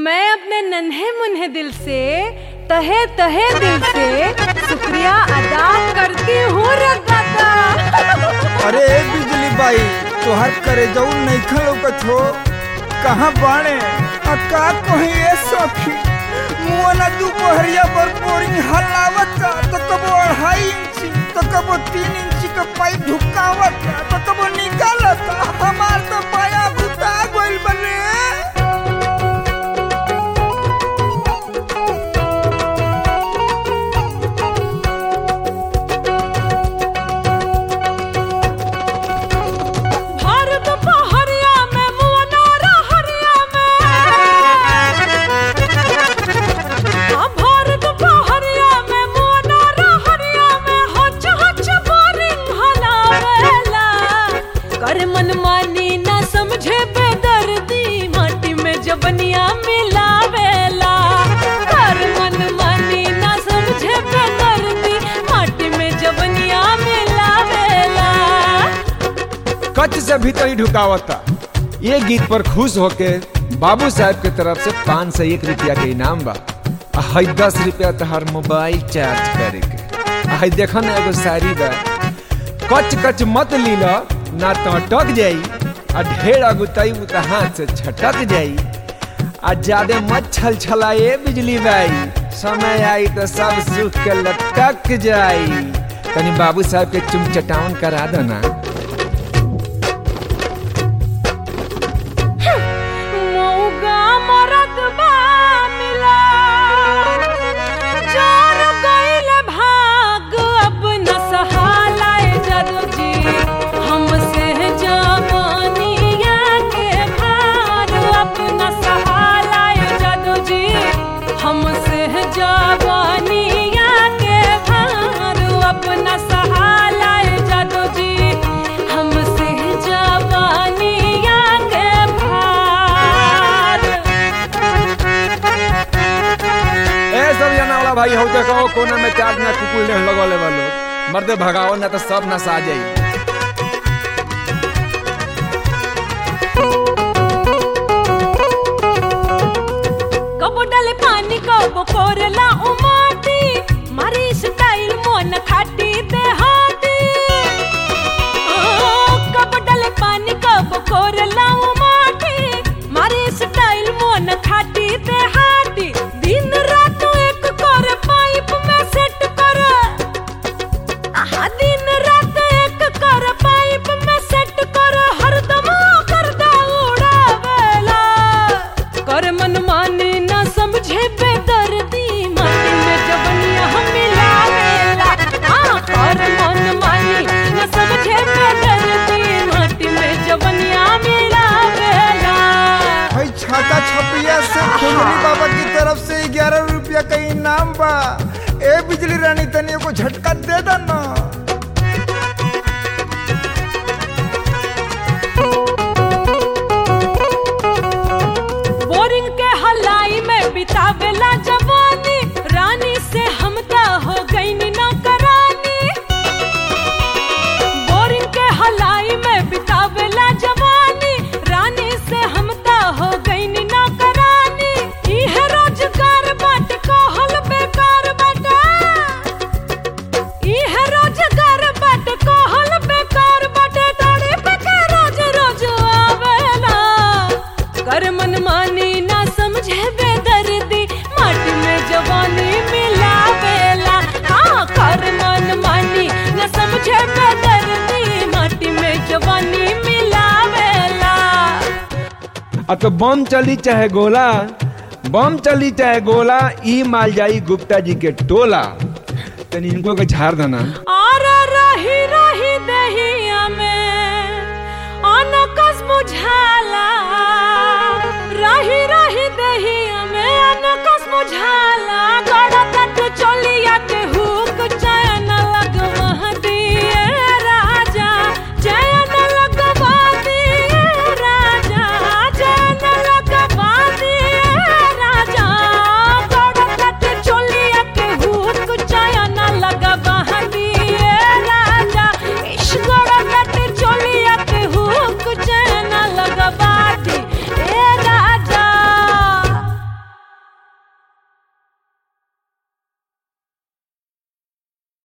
मैं अपने नन्हे मुन्हे दिल से तहे तहे दिल से शुक्रिया अदा करती हूँ रे दादा अरे ए बिजली बाई तोहर करे जाऊ नईखन लौकत हो कहाँ बाणे आ का कहीं ए सखी मुआना दोपहरिया पर बोरिंग हलावत तो कबो अढ़ाई इंची तो कबो तीन इंची का पाइप ढुकावत तो कबो निकालत हमार तो पाया घुटा गइल बने भर दोपहरिया में मुअना रहरिया में हाँ, भर दोपहरिया में मुअना रहरिया में हच हच बोरिंग हलावेला कर मनमानी ना समझे बेदर्दी माटी में जबनिया मिलावेला कर मनमानी ना समझे बेदर्दी माटी में जबनिया मिलावेला कच से भीतर ही ढुकावता ये गीत पर खुश होके बाबू साहब के तरफ से पाँच सौ एक रुपया के इनाम बा आ हई दस रुपया तोहर मोबाइल चार्ज करे के आ हई देखो ना एगो शायरी बा कच कच मत लीला ना तो अटक जाई आ ढेर अगुताई तो हाथ से छटक जाई आ ज्यादा मत छल छलाए बिजली बाई समय आई तो सब सुख के लटक जाई तनी बाबू साहब के चुम चटाउन करा दो ना मौगा मरद बा मिला चार गइल भाग अब न सहालाए जदू जी हमसे जवानिया के भार अब न सहालाए जदू जी हमसे जवानिया के भार अब न सहालाए जदू जी हमसे जवानिया के भार ए सब जना वाला भाई हो देखो कोने में चार्ज में कुकुल ने लगौले बा लोग मर्दे भगाओ ना तो सब नसा जाई कबो डाले पानी कबो कोरला उमाटी मारी स्टाइल मोन खाटी दे हाटी ओ, कबो डाले पानी कबो कोरला उमाटी मारी स्टाइल मोन खाटी दे हाटी दिन रात एक कर पाइप में सेट कर आहा दिन रात एक कर पाइप में सेट कर हरदम कर दा उड़ावेला कर मन माने ना समझे बेदर्दी माटी में जबनिया हम मिलावेला हाँ कर मन माने ना समझे बेदर्दी माटी में जबनिया मिलावेला भाई छाता छपिया से खुजली बाबा की तरफ से ग्यारह रुपया का इनाम बा ए बिजली रानी तनी को झटका दे दो ना बोरिंग के हलाई में बितावेला जवानी रानी से हम ता हो गई ना करानी बोरिंग के हलाई में बितावेला जवानी रानी से हम ता हो गई ना करानी इहे रोजगार बाट कहल बेकार बाटा इहे रोजगार बाट कहल बेकार बाटे दौड़े पे के रोज रोज आवेला कर मन मानी ना समझे बेदर्दी माटी में जवानी मिलावेला हाँ कर मन मानी ना समझे बेदर्दी माटी में जवानी मिलावेला अब तो बम चली चाहे गोला बम चली चाहे गोला ई माल जाई गुप्ता जी के टोला तनी इनको के झाड़ देना और रही रही दहिया में अनकस बुझाला रही रही दहिया में अनकस बुझाला